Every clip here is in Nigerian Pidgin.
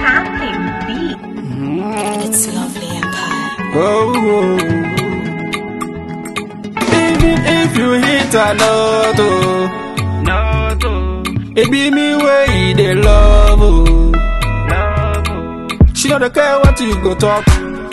Fantastic beat. It's lovely empire. Oh, oh. Even if you hit a lot, oh, Not oh, it be me way you dey love, oh. love oh, She no dey care what you go talk.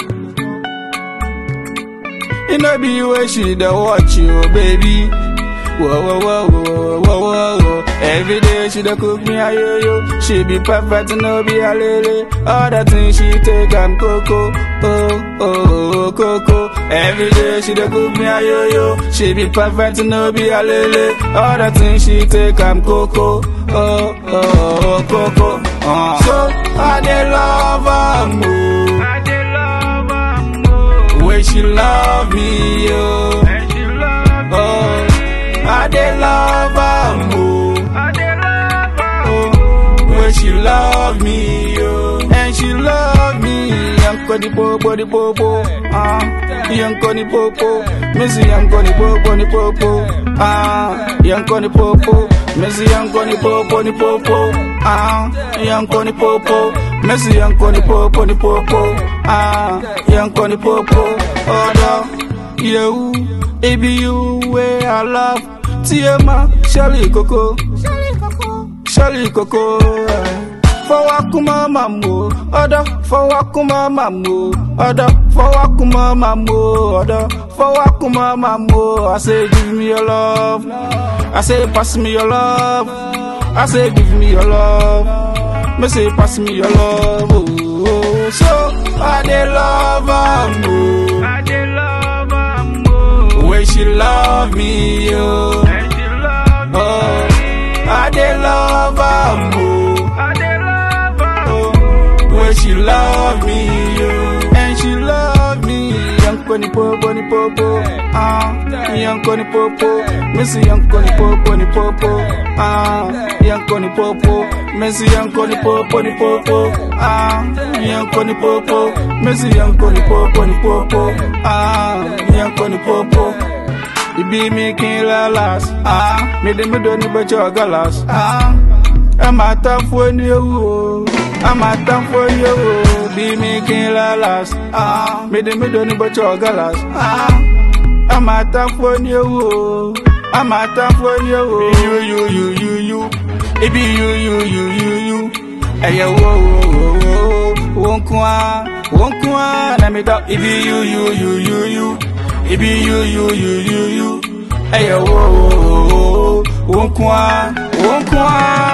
It no be way she dey watch you, baby. Whoa, whoa, whoa, whoa, whoa, whoa, whoa. Every day she dey cook me a yo yo. She be perfect, no be a lele. All the things she take, I'm coco. Oh, oh, oh, coco. Every day she dey cook me a yo yo. She be perfect, no be a lele. All the things she take, I'm coco. Oh, oh, oh, coco. Uh. So I dey love her more. I dey love her more. Way she love me, yo. And she love me. Oh, I dey love her more. I dey love her Oh, when she love me, yo. And she love me. Yanko di popo di popo. Ah, yanko di popo. Missy yanko di popo di popo. Ah, yanko di popo. Missy yanko di popo di popo. Ah, yanko di popo. Missy yanko di popo di popo. Ah, yanko di popo. Oh, no. You, it be you where I love. Tiema, Shelly Coco. Shelly Coco. Fọwọ́kúmọ́ màmú, ọ̀dọ́ fọwọ́kúmọ́ màmú, ọ̀dọ́ fọwọ́kúmọ́ màmú, ọ̀dọ́ fọwọ́kúmọ́ màmú. I say give me your love, I say pass me your love, I say give me your love, me say pass me your love. Oh, oh. So I dey love am oh. I dey love her more. Way she love me, yo. And she love me. Oh, I dey love her more. I dey love her Oh, way she love me, yo. And she love me. Yanko ni popo ni popo. Ah, yanko ni popo. Missy yanko ni popo ni popo. Ah, yanko ni popo. Missy yanko ni popo ni popo. Ah, yanko ni popo. Missy yanko ni popo ni popo. Ah, yanko ni popo. Ibi mi kin lalas. Ah, mi de mi do ni bẹjọ galas. Ah, ẹ máa tán fún ní ewu o. A máa tán fún ní ewu o. Bí mi kin lalas. Ah, mi de mi do ni bẹjọ galas. Ah, ẹ máa tán fún ní ewu o. A máa tán fún ní ewu o. Yu yu yu yu yu. Ibi yu yu yu yu yu. Ẹyẹ wo wo wo wo. Wo ń kún wa. Wo ń kún wa. Na mi dọ́. Ibi yu yu yu yu yu. Ibi yu yu yu yu yu. Ẹyẹ wo wo wo wo. Wo ń kún wa. Wo ń kún wa.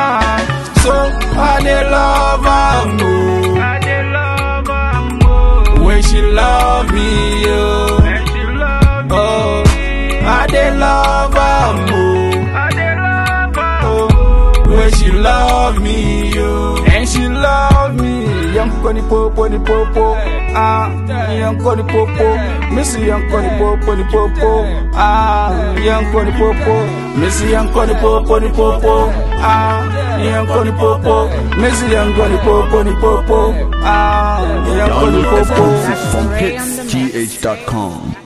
So I dey love am o. I dey love her more. When she love me yo. And she love me. Oh, I dey love am o. I dey love her Oh, when she love me yo. And she love me. Yanko ni popo ni popo. Ah, yanko ni popo. Missy yanko ni popo ni popo. Ah, yanko ni popo. Missy yanko ni popo ni popo. Ah, yanko ni popo. Missy yanko ni popo ni popo. Ah, yanko ni Download popo. exclusive from hitsgh.com.